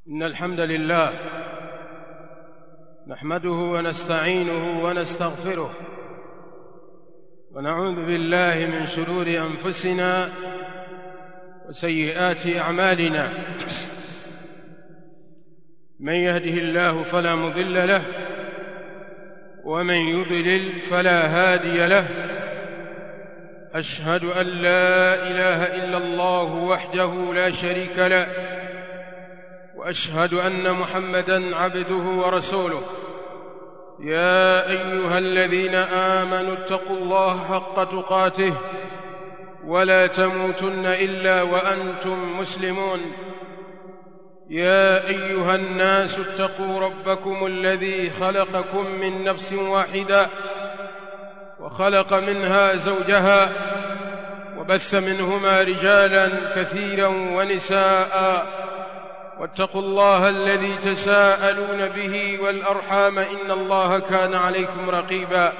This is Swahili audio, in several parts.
إن الحمد لله نحمده ونستعينه ونستغفره ونعوذ بالله من شرور أنفسنا وسيئات أعمالنا من يهده الله فلا مضل له ومن يضلل فلا هادي له أشهد أن لا إله إلا الله وحده لا شريك له واشهد ان محمدا عبده ورسوله يا ايها الذين امنوا اتقوا الله حق تقاته ولا تموتن الا وانتم مسلمون يا ايها الناس اتقوا ربكم الذي خلقكم من نفس واحده وخلق منها زوجها وبث منهما رجالا كثيرا ونساء واتقوا الله الذي تساءلون به والارحام ان الله كان عليكم رقيبا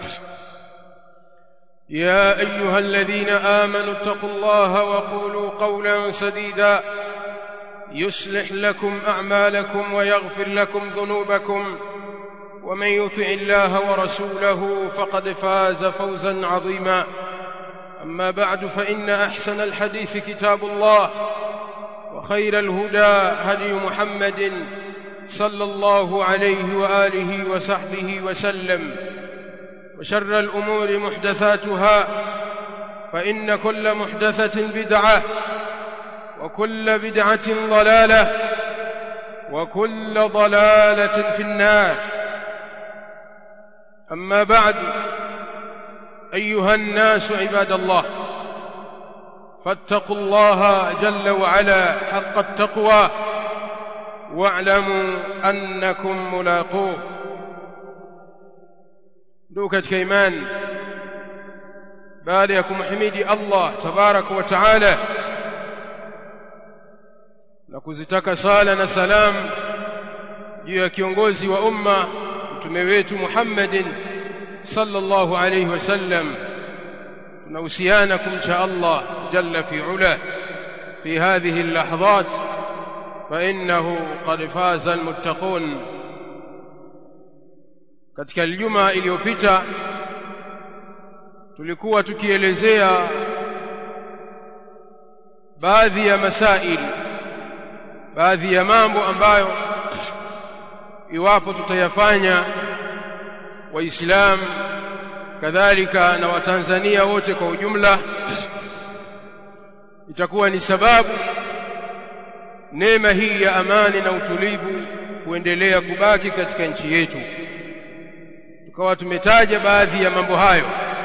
يا ايها الذين امنوا اتقوا الله وقولوا قولا سديدا يصلح لكم اعمالكم ويغفر لكم ذنوبكم ومن يطع الله ورسوله فقد فاز فوزا عظيما اما بعد فان احسن الحديث كتاب الله وخير الهدى هدي محمد صلى الله عليه واله وصحبه وسلم وشر الامور محدثاتها فان كل محدثه بدعه وكل بدعه ضلاله وكل ضلاله في النار اما بعد ايها الناس عباد الله فاتقوا الله جل وعلا حق التقوى واعلموا انكم ملاقوه ndugu katika imani baada ya kumhimidi Allah tabaraka wa taala na kuzitaka sala na salam juu ya kiongozi wa umma mtume wetu Muhammadin sallallahu alayhi wasallam tunahusiana kumcha Allah جل في علاه في هذه اللحظات فإنه قد فاز المتقون katika Ijumaa iliyopita tulikuwa tukielezea baadhi ya masail baadhi ya mambo ambayo iwapo tutayafanya waislamu kadhalika na watanzania wote kwa ujumla itakuwa ni sababu neema hii ya amani na utulivu kuendelea kubaki katika nchi yetu tukawa tumetaja baadhi ya mambo hayo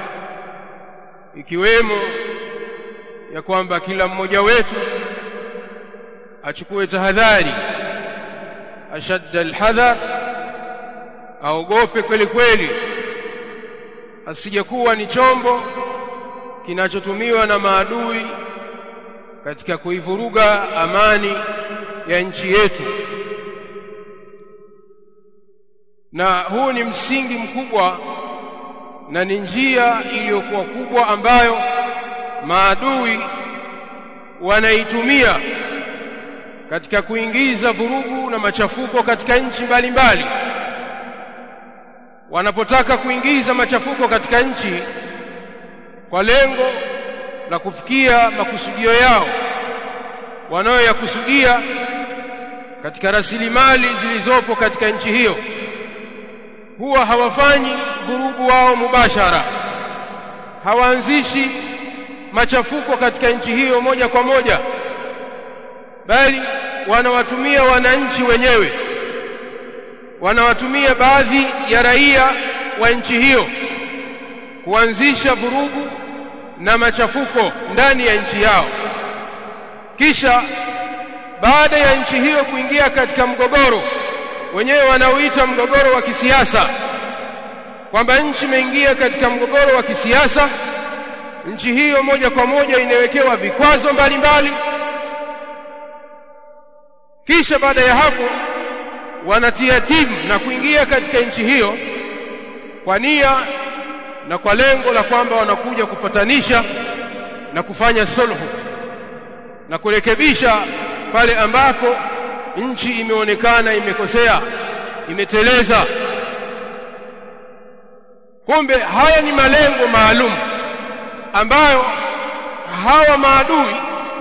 ikiwemo ya kwamba kila mmoja wetu achukue tahadhari ashadda alhadhar aogope kweli kweli asijekuwa ni chombo kinachotumiwa na maadui katika kuivuruga amani ya nchi yetu na huu ni msingi mkubwa na ni njia iliyokuwa kubwa ambayo maadui wanaitumia katika kuingiza vurugu na machafuko katika nchi mbalimbali wanapotaka kuingiza machafuko katika nchi kwa lengo la kufikia makusudio yao wanayoyakusudia katika rasilimali zilizopo katika nchi hiyo huwa hawafanyi vurugu wao mubashara hawaanzishi machafuko katika nchi hiyo moja kwa moja bali wanawatumia wananchi wenyewe wanawatumia baadhi ya raia wa nchi hiyo kuanzisha vurugu na machafuko ndani ya nchi yao kisha baada ya nchi hiyo kuingia katika mgogoro wenyewe wanaoita mgogoro wa kisiasa kwamba nchi imeingia katika mgogoro wa kisiasa nchi hiyo moja kwa moja inawekewa vikwazo mbalimbali kisha baada ya hapo wanatia timu na kuingia katika nchi hiyo kwa nia na kwa lengo la kwamba wanakuja kupatanisha na kufanya sulhu na kurekebisha pale ambapo nchi imeonekana imekosea imeteleza kumbe haya ni malengo maalum ambayo hawa maadui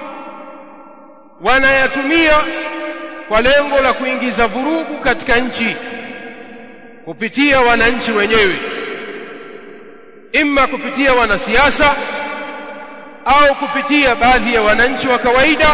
wanayatumia kwa lengo la kuingiza vurugu katika nchi kupitia wananchi wenyewe imma kupitia wanasiasa au kupitia baadhi ya wananchi wa kawaida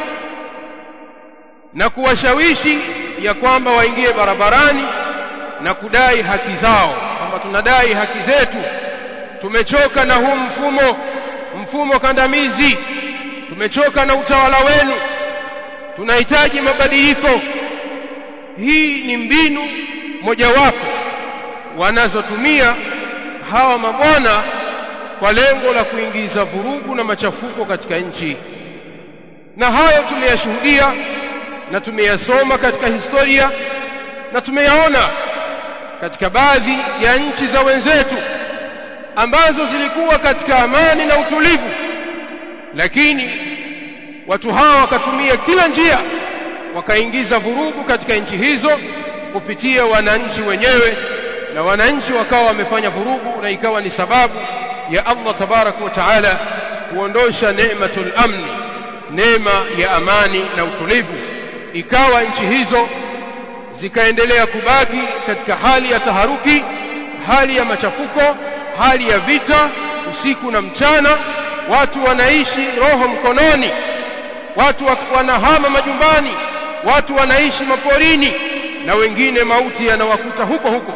na kuwashawishi ya kwamba waingie barabarani na kudai haki zao kwamba tunadai haki zetu tumechoka na huu mfumo mfumo kandamizi tumechoka na utawala wenu tunahitaji mabadiliko hii ni mbinu mojawapo wanazotumia hawa mabwana kwa lengo la kuingiza vurugu na machafuko katika nchi na hayo tumeyashuhudia na tumeyasoma katika historia na tumeyaona katika baadhi ya nchi za wenzetu ambazo zilikuwa katika amani na utulivu lakini watu hawa wakatumia kila njia wakaingiza vurugu katika nchi hizo kupitia wananchi wenyewe na wananchi wakawa wamefanya vurugu na ikawa ni sababu ya Allah tabaraka wa taala kuondosha neematul amni neema ya amani na utulivu ikawa nchi hizo zikaendelea kubaki katika hali ya taharuki hali ya machafuko hali ya vita usiku na mchana watu wanaishi roho mkononi watu wanahama majumbani watu wanaishi maporini na wengine mauti yanawakuta huko huko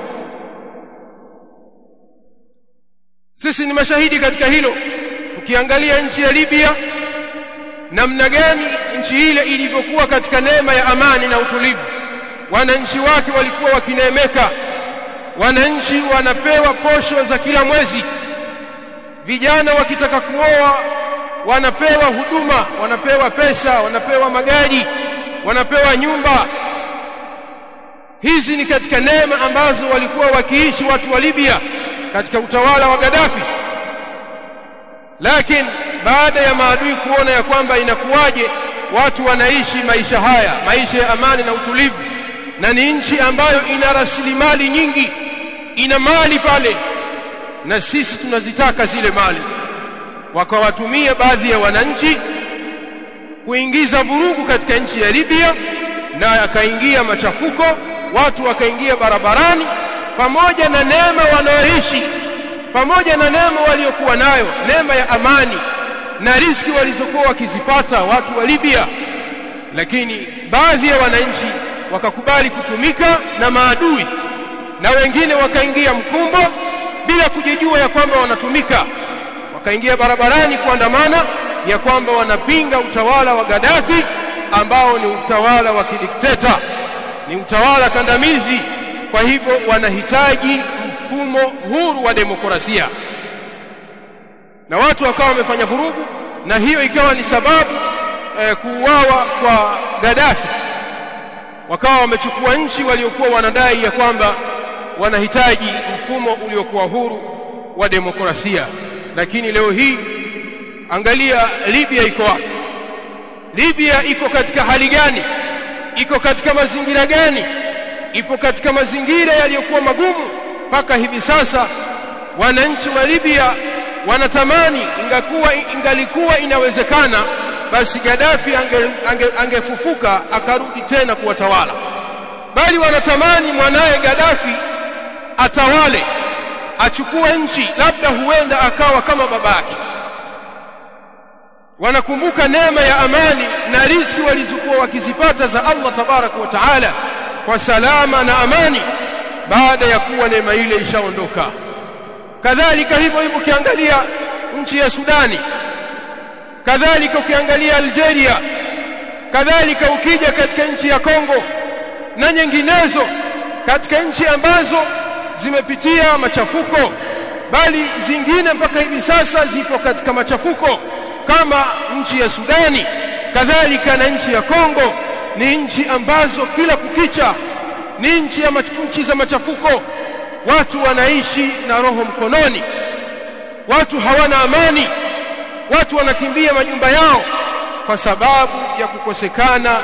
sisi ni mashahidi katika hilo ukiangalia nchi ya Libya namna gani nchi ile ilivyokuwa katika neema ya amani na utulivu wananchi wake walikuwa wakineemeka wananchi wanapewa posho za kila mwezi vijana wakitaka kuoa wanapewa huduma wanapewa pesa wanapewa magari wanapewa nyumba hizi ni katika neema ambazo walikuwa wakiishi watu wa Libya katika utawala wa Gaddafi lakini baada ya maadui kuona ya kwamba inakuwaje watu wanaishi maisha haya maisha ya amani na utulivu na ni nchi ambayo ina rasilimali nyingi ina mali pale na sisi tunazitaka zile mali wakawatumia baadhi ya wananchi kuingiza vurugu katika nchi ya Libya na akaingia machafuko watu wakaingia barabarani pamoja na neema wanaoishi pamoja na neema waliokuwa nayo neema ya amani na riski walizokuwa wakizipata watu wa Libya lakini baadhi ya wananchi wakakubali kutumika na maadui na wengine wakaingia mkumbo bila kujijua ya kwamba wanatumika wakaingia barabarani kuandamana ya kwamba wanapinga utawala wa Gaddafi ambao ni utawala wa kidikteta ni utawala kandamizi kwa hivyo wanahitaji mfumo huru wa demokrasia na watu wakawa wamefanya vurugu na hiyo ikawa ni sababu eh, kuuawa kwa Gaddafi wakawa wamechukua nchi waliokuwa wanadai ya kwamba wanahitaji mfumo uliokuwa huru wa demokrasia lakini leo hii angalia Libya iko wapi Libya iko katika hali gani iko katika mazingira gani ipo katika mazingira yaliyokuwa magumu mpaka hivi sasa wananchi wa Libya wanatamani ingakuwa ingalikuwa inawezekana basi Gaddafi angefufuka ange, ange akarudi tena kuwatawala bali wanatamani mwanaye Gaddafi atawale achukue nchi labda huenda akawa kama babake wanakumbuka neema ya amani na riziki walizokuwa wakizipata za Allah tabaraka wa taala kwa salama na amani baada ya kuwa neema ile ishaondoka kadhalika hivyo hivyo ukiangalia nchi ya Sudani kadhalika ukiangalia Algeria kadhalika ukija katika nchi ya Kongo na nyinginezo katika nchi ambazo zimepitia machafuko bali zingine mpaka hivi sasa zipo katika machafuko kama nchi ya Sudani kadhalika na nchi ya Kongo ni nchi ambazo kila kukicha ni nchi ya nchi za machafuko watu wanaishi na roho mkononi watu hawana amani watu wanakimbia majumba yao kwa sababu ya kukosekana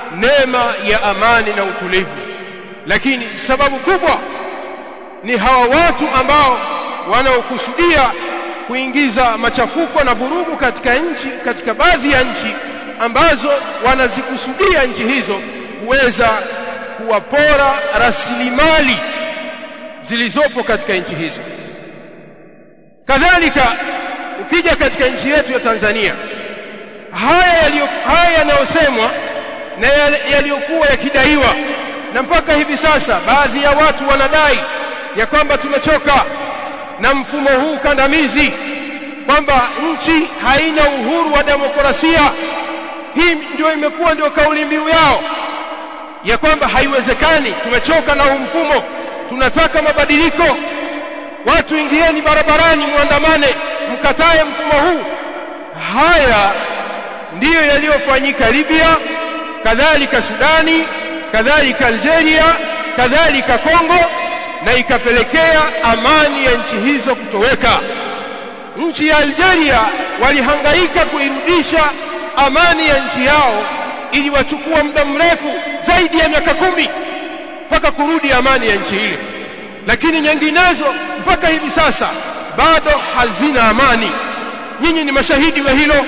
neema ya amani na utulivu lakini sababu kubwa ni hawa watu ambao wanaokusudia kuingiza machafuko na vurugu katika nchi katika baadhi ya nchi ambazo wanazikusudia nchi hizo kuweza kuwapora rasilimali zilizopo katika nchi hizo kadhalika ukija katika nchi yetu ya Tanzania haya yaliyo haya yanayosemwa na yaliyokuwa yakidaiwa na mpaka hivi sasa baadhi ya watu wanadai ya kwamba tumechoka na mfumo huu kandamizi kwamba nchi haina uhuru wa demokrasia hii ndio imekuwa ndio kauli mbiu yao ya kwamba haiwezekani tumechoka na huu mfumo tunataka mabadiliko watu ingieni barabarani muandamane mkatae mfumo huu haya ndiyo yaliyofanyika Libya kadhalika Sudani kadhalika Algeria kadhalika Kongo na ikapelekea amani ya nchi hizo kutoweka nchi ya Algeria walihangaika kuirudisha amani ya nchi yao ili wachukua muda mrefu zaidi ya miaka kumi mpaka kurudi amani ya nchi ile lakini nyinginezo mpaka hivi sasa bado hazina amani nyinyi ni mashahidi wa hilo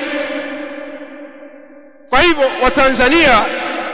kwa hivyo watanzania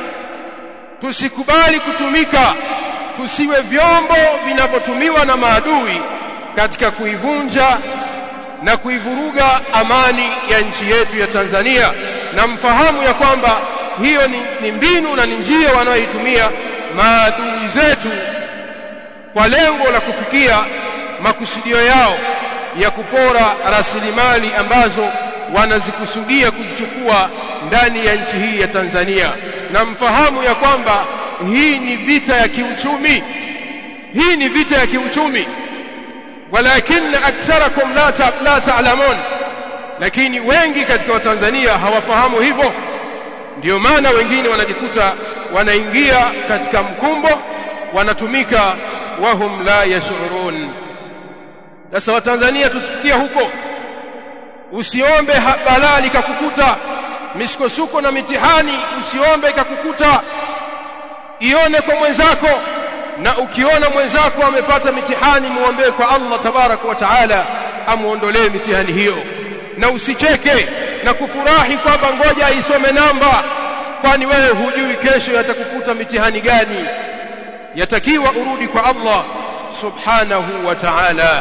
tusikubali kutumika tusiwe vyombo vinavyotumiwa na maadui katika kuivunja na kuivuruga amani ya nchi yetu ya Tanzania na mfahamu ya kwamba hiyo ni, ni mbinu na ni njia wanayoitumia maadui zetu kwa lengo la kufikia makusudio yao ya kupora rasilimali ambazo wanazikusudia kuzichukua ndani ya nchi hii ya Tanzania na mfahamu ya kwamba hii ni vita ya kiuchumi hii ni vita ya kiuchumi walakin aktharakum la ta, la ta'lamun lakini wengi katika watanzania hawafahamu hivyo ndio maana wengine wanajikuta wanaingia katika mkumbo wanatumika wahum la yashurun sasa watanzania tusifikia huko usiombe balaa likakukuta misukosuko na mitihani usiombe ikakukuta ione kwa mwenzako na ukiona mwenzako amepata mitihani muombee kwa Allah tabaraka wa taala amuondolee mitihani hiyo na usicheke na kufurahi kwamba ngoja aisome namba kwani wewe hujui kesho yatakukuta mitihani gani yatakiwa urudi kwa Allah subhanahu wa ta'ala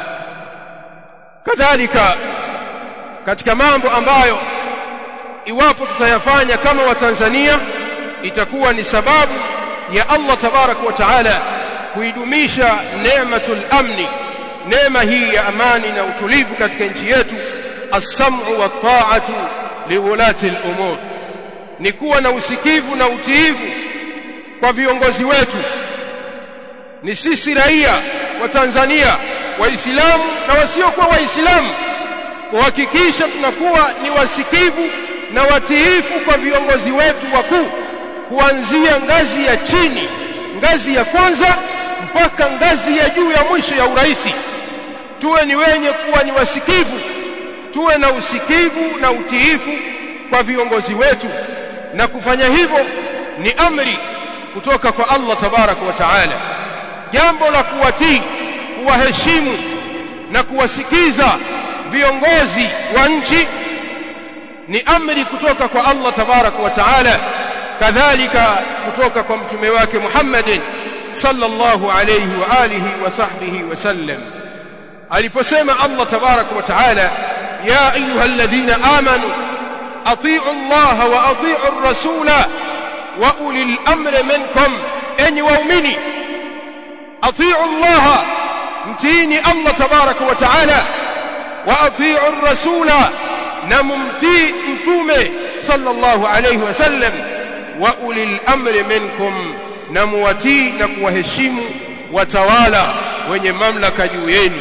kadhalika katika mambo ambayo iwapo tutayafanya kama watanzania itakuwa ni sababu ya Allah tabarak wa taala kuidumisha neematul amni neema hii ya amani na utulivu katika nchi yetu as-sam'u wa ta'atu liwulati al-umur ni kuwa na usikivu na utiivu kwa viongozi wetu ni sisi raia wa Tanzania waislamu na wasiokuwa waislamu kuhakikisha tunakuwa ni wasikivu na watiifu kwa viongozi wetu wakuu kuanzia ngazi ya chini ngazi ya kwanza mpaka ngazi ya juu ya mwisho ya uraisi tuwe ni wenye kuwa ni wasikivu tuwe na usikivu na utiifu kwa viongozi wetu na kufanya hivyo ni amri kutoka kwa Allah tabaraka wa taala jambo la kuwatii kuwaheshimu na kuwasikiza viongozi wa nchi ni amri kutoka kwa Allah tabaraka wa taala kadhalika kutoka kwa mtume wake Muhammadin sallallahu alayhi wa alihi wa sahbihi wasallam aliposema Allah tabaraka wa taala ya ayyuhalladhina amanu atii'u Allah wa atii'u ar-rasula wa ulil amri minkum enyi waumini atii'u Allah mtiini Allah tabaraka wa taala wa atii'u ar-rasula na mumtii mtume sallallahu alayhi wasallam wa ulil amri minkum na muwatii na kuwaheshimu watawala wenye mamlaka juu yenu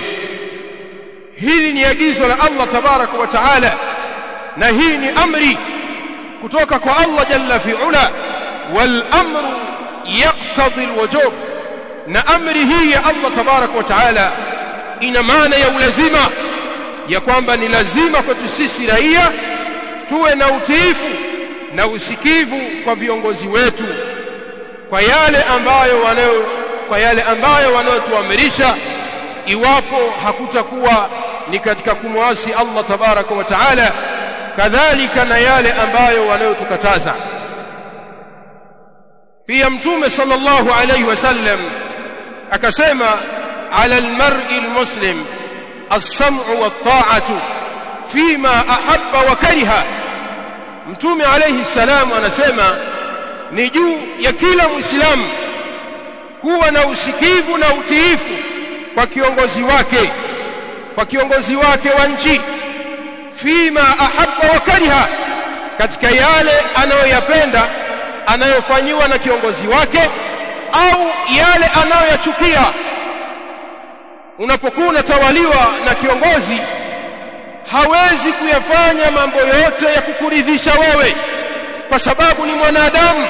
hili ni agizo la Allah tabaraka wa taala na hii ni amri kutoka kwa Allah jalla fi ula wal amru yaqtadi alwujub na amri hii ya Allah tabaraka wa taala ina maana ya ulazima ya kwamba ni lazima kwetu sisi raia tuwe na utiifu na usikivu kwa viongozi wetu kwa yale ambayo wanayo kwa yale ambayo wanayotuamrisha iwapo hakutakuwa ni katika kumwasi Allah tabaraka wa taala kadhalika na yale ambayo wanayotukataza pia mtume sallallahu alayhi wasallam akasema ala almar'i almuslim as-sam'u wat-ta'atu fima ahabba wa kariha mtume alayhi salam anasema ni juu ya kila muislamu kuwa na usikivu na utiifu kwa kiongozi wake kwa kiongozi wake wa nchi fima ahabba wa kariha katika yale anayoyapenda anayofanyiwa na kiongozi wake au yale anayoyachukia unapokuwa unatawaliwa na kiongozi hawezi kuyafanya mambo yote ya kukuridhisha wewe kwa sababu ni mwanadamu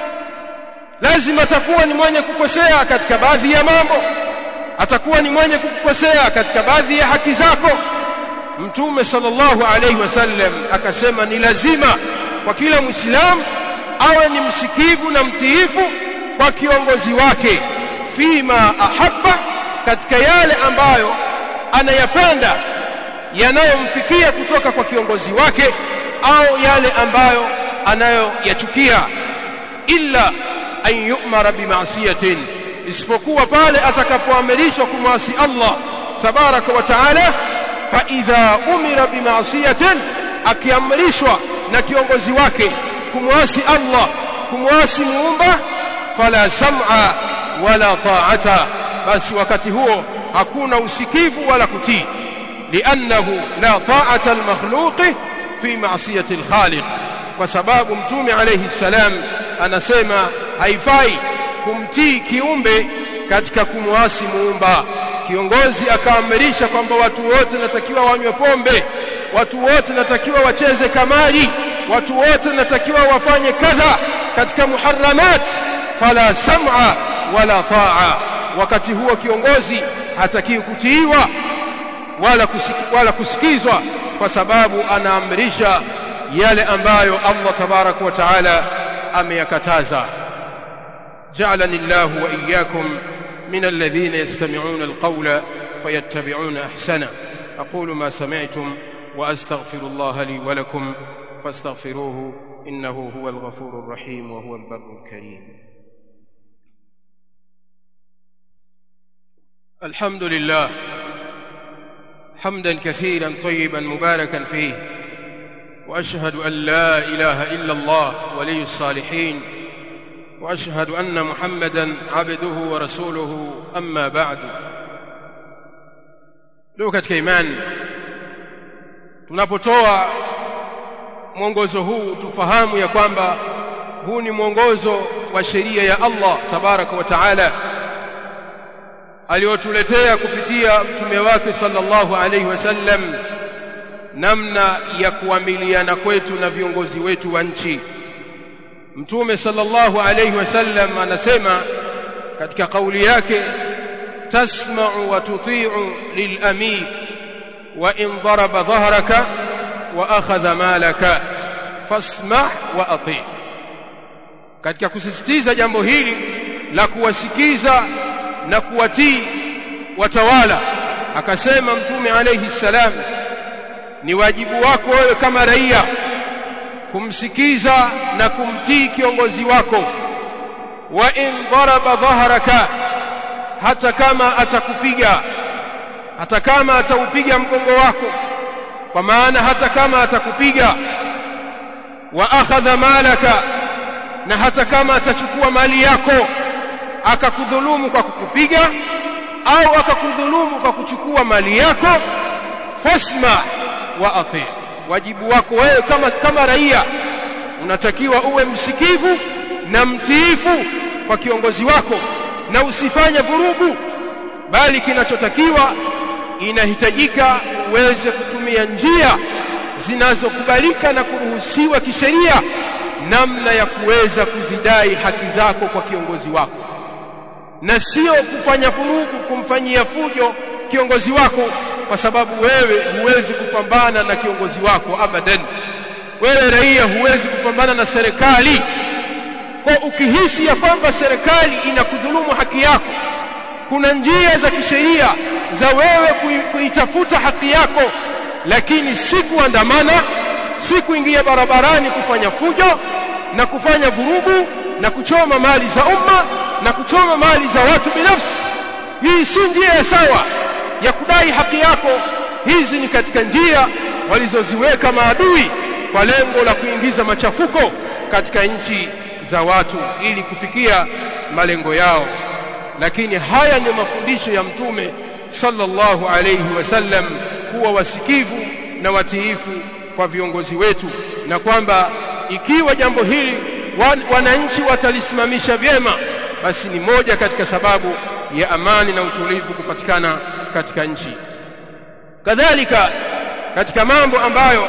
lazima atakuwa ni mwenye kukosea katika baadhi ya mambo atakuwa ni mwenye kukosea katika baadhi ya haki zako mtume sallallahu alaihi wasallam akasema ni lazima kwa kila muislamu awe ni msikivu na mtiifu kwa kiongozi wake fima ahabba katika yale ambayo anayapenda yanayomfikia kutoka kwa kiongozi wake au yale ambayo anayoyachukia illa an yu'mara bima'siyatin isipokuwa pale atakapoamrishwa kumwasi Allah tabaraka wa taala fa idha umira bima'siyatin akiamrishwa na kiongozi wake kumwasi Allah kumwasi muumba fala sam'a wala ta'ata basi wakati huo hakuna usikivu wala kutii li'annahu la ta'ata al-makhluqi fi ma'siyati al-khaliq kwa sababu mtume alayhi salam anasema haifai kumtii kiumbe katika kumwasi muumba kiongozi akaamrisha kwamba watu wote natakiwa wanywe pombe watu wote natakiwa wacheze kamari watu wote natakiwa wafanye kadha katika muharramat fala sam'a wala ta'a wakati huo kiongozi hatakiwi kutiiwa wala kusiki, wala kusikizwa kwa sababu anaamrisha yale ambayo Allah tabarak wa taala ameyakataza جعلني الله وإياكم من الذين يستمعون القول فيتبعون أحسنه أقول ما سمعتم وأستغفر الله لي ولكم فاستغفروه إنه هو الغفور الرحيم وهو البر الكريم الحمد لله حمدا كثيرا طيبا مباركا فيه واشهد ان لا اله الا الله ولي الصالحين واشهد ان محمدا عبده ورسوله اما بعد leo katika imani tunapotoa mwongozo huu tufahamu ya kwamba huu ni mwongozo wa sheria ya Allah tabaraka wa taala aliyotuletea kupitia mtume wake sallallahu alaihi wasallam namna ya kuamiliana kwetu na viongozi wetu wa nchi mtume sallallahu alaihi wasallam anasema katika kauli yake tasma'u wa tuti'u lilamir wa in daraba dhahraka wa akhadha malaka fasma' wa ati' katika kusisitiza jambo hili la kuwasikiza na kuwatii watawala akasema mtume alayhi salam ni wajibu wako wewe kama raia kumsikiza na kumtii kiongozi wako wa in daraba dhahraka hata kama atakupiga hata kama ataupiga mgongo wako kwa maana hata kama atakupiga wa akhadha malaka na hata kama atachukua mali yako akakudhulumu kwa kukupiga au akakudhulumu kwa kuchukua mali yako fasma wa ati wajibu wako wewe kama kama raia unatakiwa uwe msikivu na mtiifu kwa kiongozi wako na usifanye vurugu bali kinachotakiwa inahitajika uweze kutumia njia zinazokubalika na kuruhusiwa kisheria namna ya kuweza kuzidai haki zako kwa kiongozi wako na sio kufanya furugu kumfanyia fujo kiongozi wako kwa sababu wewe huwezi kupambana na kiongozi wako abadan wewe raia huwezi kupambana na serikali kwa ukihisi ya kwamba serikali inakudhulumu haki yako kuna njia za kisheria za wewe kuitafuta haki yako lakini si kuandamana si kuingia barabarani kufanya fujo na kufanya vurugu na kuchoma mali za umma na kuchoma mali za watu binafsi hii si njia ya sawa ya kudai haki yako hizi ni katika njia walizoziweka maadui kwa lengo la kuingiza machafuko katika nchi za watu ili kufikia malengo yao lakini haya ni mafundisho ya mtume sallallahu alayhi wasallam kuwa wasikivu na watiifu kwa viongozi wetu na kwamba ikiwa jambo hili wan, wananchi watalisimamisha vyema basi ni moja katika sababu ya amani na utulivu kupatikana katika nchi kadhalika katika mambo ambayo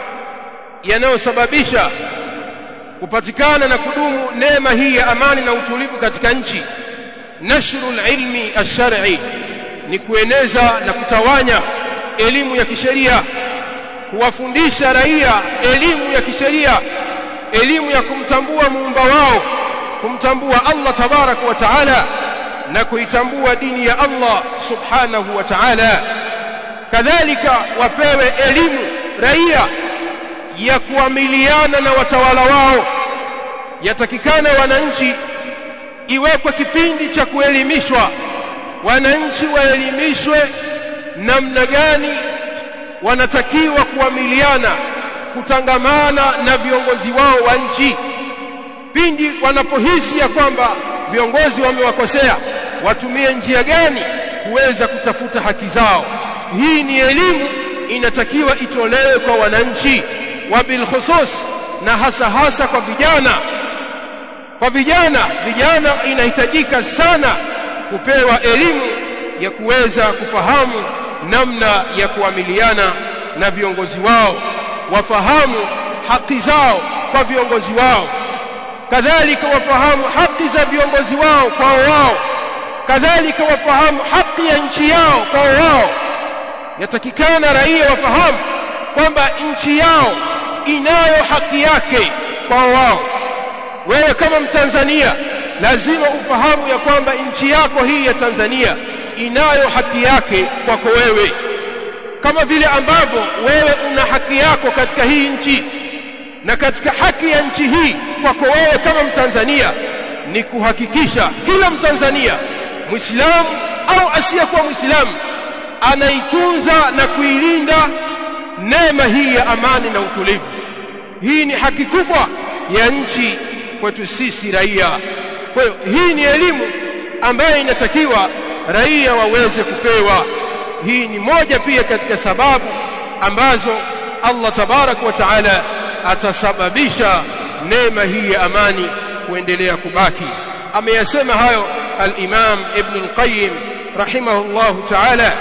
yanayosababisha kupatikana na kudumu neema hii ya amani na utulivu katika nchi nashrul ilmi ash-shar'i ni kueneza na kutawanya elimu ya kisheria kuwafundisha raia elimu ya kisheria elimu ya kumtambua muumba wao kumtambua Allah tabaraka wa taala na kuitambua dini ya Allah subhanahu wa ta'ala kadhalika wapewe elimu raia ya kuamiliana na watawala wao yatakikana wananchi iwekwe kipindi cha kuelimishwa wananchi waelimishwe namna gani wanatakiwa kuamiliana kutangamana na viongozi wao wa nchi pindi wanapohisi ya kwamba viongozi wamewakosea watumie njia gani kuweza kutafuta haki zao hii ni elimu inatakiwa itolewe kwa wananchi wa bilkhusus na hasa hasa kwa vijana kwa vijana vijana inahitajika sana kupewa elimu ya kuweza kufahamu namna ya kuamiliana na viongozi wao wafahamu haki zao kwa viongozi wao kadhalika wafahamu haki za viongozi wao kwao wao kadhalika wafahamu haki ya nchi yao kwao wao yatakikana raia wafahamu kwamba nchi yao inayo haki yake kwao wao wewe kama mtanzania lazima ufahamu ya kwamba nchi yako hii ya Tanzania inayo haki yake kwako wewe kama vile ambavyo wewe una haki yako katika hii nchi na katika haki ya nchi hii kwako wewe kama mtanzania ni kuhakikisha kila mtanzania muislamu au asiyekuwa muislamu anaitunza na kuilinda neema hii ya amani na utulivu hii ni haki kubwa ya nchi kwetu sisi raia kwa hiyo hii ni elimu ambayo inatakiwa raia waweze kupewa hii ni moja pia katika sababu ambazo Allah tabarak wa taala atasababisha neema hii ya amani kuendelea kubaki ameyasema hayo al-Imam Ibn al-Qayyim rahimahullah ta'ala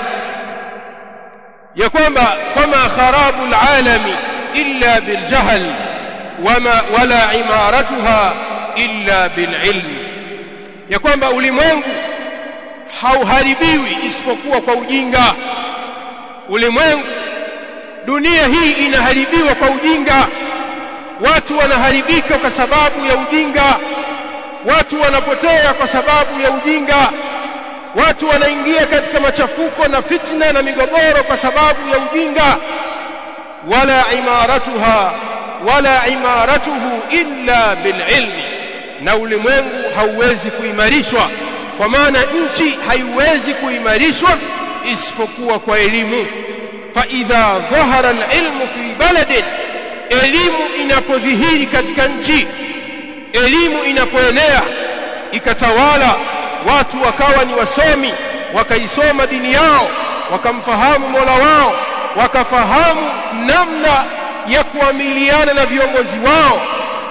ya kwamba fama kharabu al-alami illa bil jahl wama wala imaratuha illa bil ilm ya kwamba ulimwengu hauharibiwi isipokuwa kwa ujinga ulimwengu dunia hii inaharibiwa kwa ujinga watu wanaharibika kwa sababu ya ujinga watu wanapotea kwa sababu ya ujinga watu wanaingia katika machafuko na fitna na migogoro kwa sababu ya ujinga wala imaratuha wala imaratuhu illa bililmi na ulimwengu hauwezi kuimarishwa kwa maana nchi haiwezi kuimarishwa isipokuwa kwa elimu fa idha dhahara alilmu fi baladin elimu inapodhihiri katika nchi elimu inapoenea ikatawala watu wakawa ni wasomi wakaisoma dini yao wakamfahamu Mola wao wakafahamu namna ya kuamiliana na viongozi wao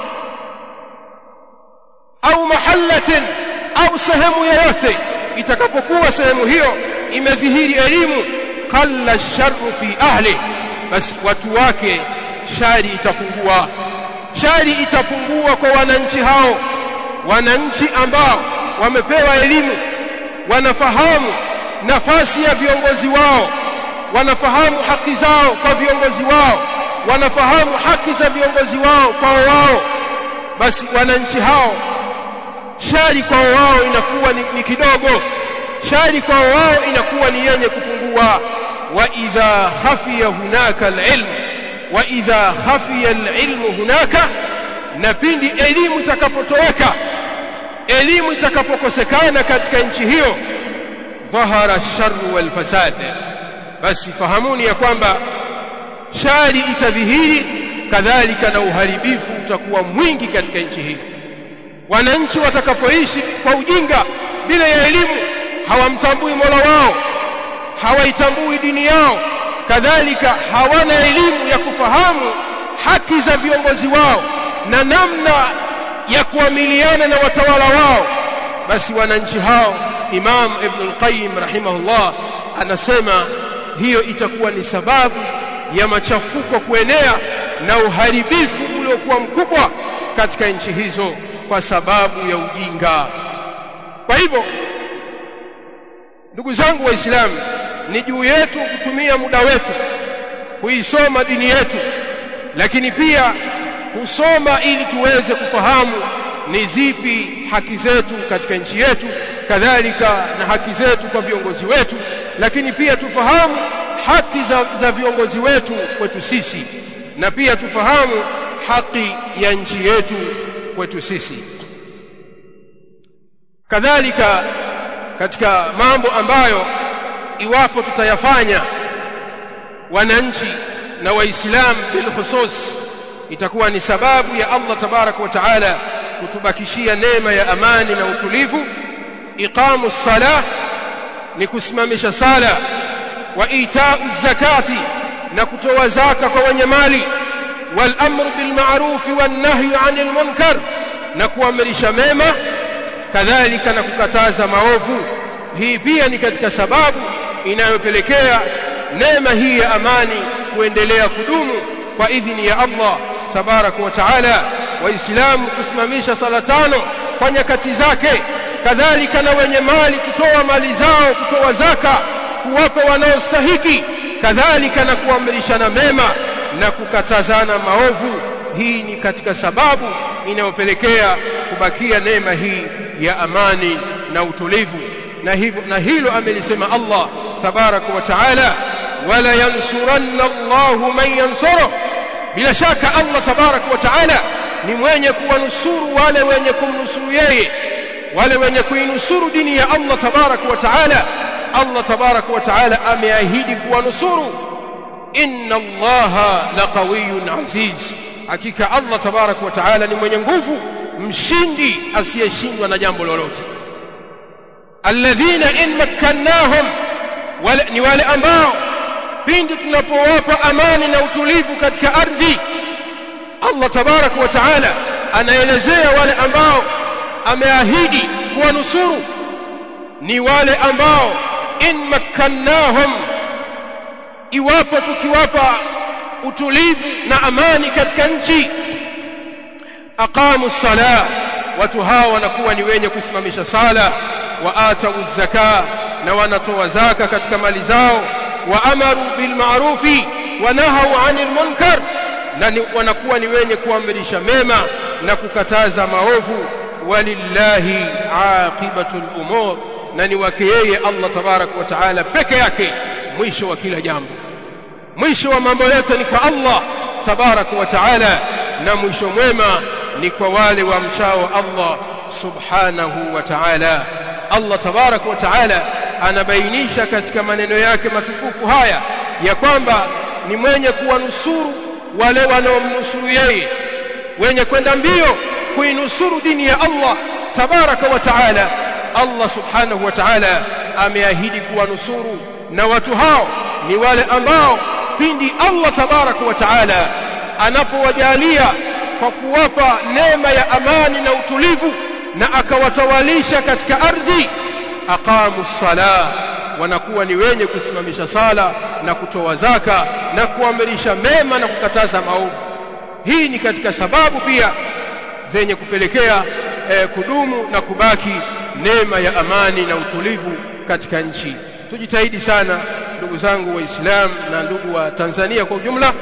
au mahalatin au sehemu yoyote itakapokuwa sehemu hiyo imedhihiri elimu qalla sharru fi ahli basi watu wake shari itapungua shari itapungua kwa wananchi hao wananchi ambao wamepewa elimu wanafahamu nafasi ya viongozi wao wanafahamu haki zao kwa viongozi wao wanafahamu haki za viongozi wao kwao wao basi wananchi hao shari kwao wao inakuwa ni, ni kidogo shari kwao wao inakuwa ni yenye kupungua wa idha khafiya hunaka alilm wa idha khafiya alilmu hunaka na pindi elimu itakapotoweka elimu itakapokosekana katika nchi hiyo dhahara sharru wal fasad basi fahamuni ya kwamba shari itadhihiri kadhalika na uharibifu utakuwa mwingi katika nchi hii wananchi watakapoishi kwa ujinga bila ya elimu hawamtambui Mola wao hawaitambui dini yao kadhalika hawana elimu ya kufahamu haki za viongozi wao na namna ya kuamiliana na watawala wao basi wananchi hao Imam Ibn al-Qayyim rahimahullah anasema hiyo itakuwa ni sababu ya machafuko kuenea na uharibifu uliokuwa mkubwa katika nchi hizo kwa sababu ya ujinga kwa hivyo ndugu zangu waislamu ni juu yetu kutumia muda wetu kuisoma dini yetu lakini pia kusoma ili tuweze kufahamu ni zipi haki zetu katika nchi yetu kadhalika na haki zetu kwa viongozi wetu lakini pia tufahamu haki za, za viongozi wetu kwetu sisi na pia tufahamu haki ya nchi yetu kwetu sisi kadhalika katika mambo ambayo iwapo tutayafanya wananchi na waislamu bilkhusus itakuwa ni sababu ya Allah tabaraka wa taala kutubakishia neema ya amani na utulivu iqamu salah ni kusimamisha sala wa itau zakati na kutoa zaka kwa wenye mali wal amru bil ma'ruf wan nahyi 'anil munkar na kuamrisha mema kadhalika na kukataza maovu hii pia ni katika sababu inayopelekea neema hii ya amani kuendelea kudumu kwa idhini ya Allah tabaraka wa taala waislamu kusimamisha sala tano kwa nyakati zake kadhalika na wenye mali kutoa mali zao kutoa zaka kuwapa wanaostahiki kadhalika na kuamrishana mema na kukatazana maovu hii ni katika sababu inayopelekea kubakia neema hii ya amani na utulivu na hivyo na hilo amelisema Allah tabaraka wa taala wala yansuranna Allahu man yansuru bila shaka Allah tabaraka wa taala ni mwenye kuwanusuru wale wenye kumnusuru yeye wale wenye kuinusuru dini ya Allah tabaraka wa taala Allah tabaraka wa taala ameahidi kuwanusuru inna Allaha laqawiyyun aziz hakika Allah tabaraka wa taala ni mwenye nguvu mshindi asiyeshindwa na jambo lolote alladhina in makkannahum wale ni wale ambao pindi tunapowapa amani na utulivu katika ardhi Allah tabaraka wa taala anaelezea wale ambao ameahidi kuwanusuru ni wale ambao in makkannahum iwapo tukiwapa utulivu na amani katika nchi aqamu sala watu hawa wanakuwa ni wenye kusimamisha sala wa atau zaka na wanatoa zaka katika mali zao wa amaru bil ma'rufi wa nahau 'anil munkar na ni, wanakuwa ni wenye kuamrisha mema na kukataza maovu walillahi aqibatul umur na ni wake yeye Allah tabarak wa taala peke yake mwisho wa kila jambo mwisho wa mambo yote ni kwa Allah tabarak wa taala na mwisho mwema ni kwa wale wamchao Allah subhanahu wa ta'ala Allah tabarak wa ta'ala anabainisha katika maneno yake matukufu haya ya kwamba ni mwenye kuwanusuru wale wanaomnusuru yeye wenye kwenda mbio kuinusuru dini ya Allah tabaraka wa taala Allah subhanahu wa ta'ala ameahidi kuwanusuru na watu hao ni wale ambao pindi Allah tabaraka wa taala anapowajalia kwa kuwapa neema ya amani na utulivu na akawatawalisha katika ardhi aqamu sala wanakuwa ni wenye kusimamisha sala na kutoa zaka na kuamrisha mema na kukataza maovu hii ni katika sababu pia zenye kupelekea eh, kudumu na kubaki neema ya amani na utulivu katika nchi tujitahidi sana ndugu zangu waislamu na ndugu wa Tanzania kwa ujumla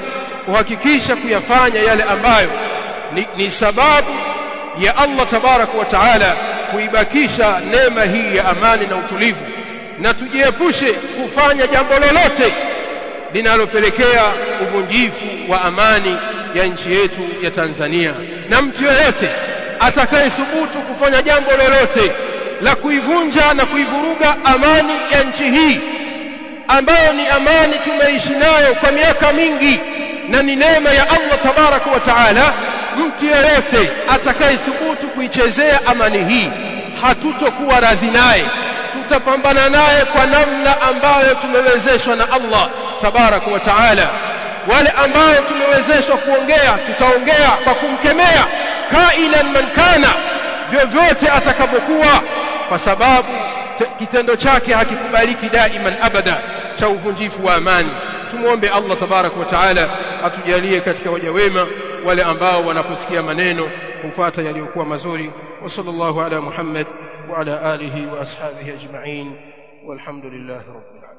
kuhakikisha kuyafanya yale ambayo ni, ni sababu ya Allah tabaraka wa taala kuibakisha neema hii ya amani na utulivu na tujiepushe kufanya jambo lolote linalopelekea uvunjifu wa amani ya nchi yetu ya Tanzania na mtu yeyote atakayethubutu kufanya jambo lolote la kuivunja na kuivuruga amani ya nchi hii ambayo ni amani tumeishi nayo kwa miaka mingi na ni neema ya Allah tabaraka wa taala mtu yeyote atakayethubutu kuichezea amani hii hatutokuwa radhi naye tutapambana naye kwa namna ambayo tumewezeshwa na Allah tabaraka wa taala wale ambao tumewezeshwa kuongea tutaongea kwa kumkemea kailan man kana vyovyote atakapokuwa kwa sababu kitendo chake hakikubaliki daiman abada cha uvunjifu wa amani tumuombe Allah tabaraka wa taala atujalie katika waja wema wale ambao wanaposikia maneno kufuata yaliyokuwa mazuri wa sallallahu ala Muhammad wa ala alihi wa ashabihi ajma'in walhamdulillahi rabbil alamin